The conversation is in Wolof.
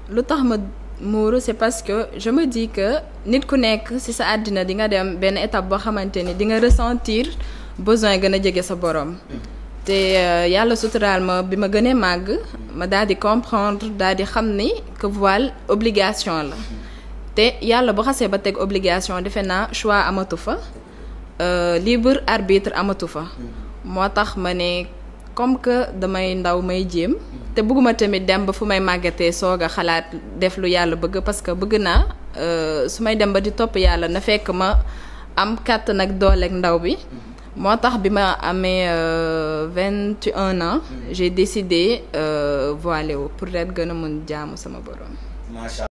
lu tax ma muuru c'est parce que je me dis que nit ku nekk ci sa àddina di nga dem benn étape boo xamante ni di nga ressentir besoin gën a jege sa borom. te yàlla suturaal ma bi ma gënee màgg ma daal di comprendre daal di xam ni que voile obligation la te yàlla bu xasee ba teg obligation defe naa choix amatu fa libre arbitre amatu fa moo tax ma ne comme que damay ndaw may jéem te bëgguma tamit dem ba fu may màggatee soog a xalaat def lu yàlla bëgg parce que bëgg naa su may dem ba di topp yàlla na fekk ma am kàttan ak dooleeg ndaw bi moo tax bi ma amee vingt et un ans j'ai décidé voilé wu pour ret gën a mën jaamu sama borom